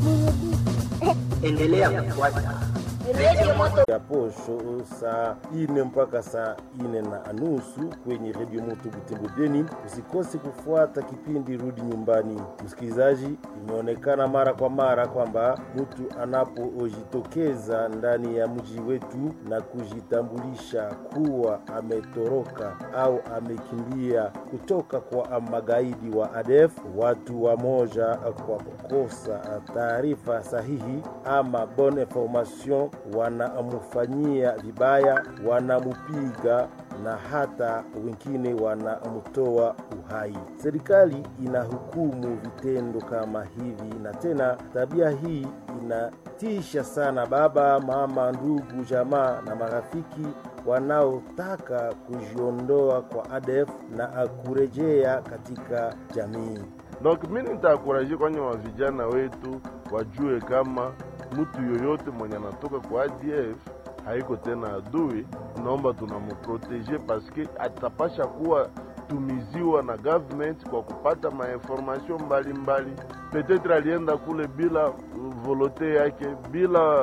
Endelea kufuata Radio Moto ya posho saa ine mpaka saa ine na nusu kwenye redio moto Butembo Beni. Usikose kufuata kipindi rudi nyumbani. Msikilizaji, imeonekana mara kwa mara kwamba mtu anapojitokeza ndani ya mji wetu na kujitambulisha kuwa ametoroka au amekimbia kutoka kwa magaidi wa ADF, watu wamoja kwa kukosa taarifa sahihi ama bonne information wanamfanyia vibaya, wanamupiga na hata wengine wanamtoa uhai. Serikali inahukumu vitendo kama hivi, na tena tabia hii inatisha sana baba, mama, ndugu, jamaa na marafiki wanaotaka kujiondoa kwa ADF na kurejea katika jamii. Donc mimi nitaakuraje kwenye wa vijana wetu wajue kama mtu yoyote mwenye anatoka kwa ADF haiko tena adui, naomba tunamuprotege paske atapasha kuwa tumiziwa na government kwa kupata mainformation mbalimbali. Petetre alienda kule bila volonte yake bila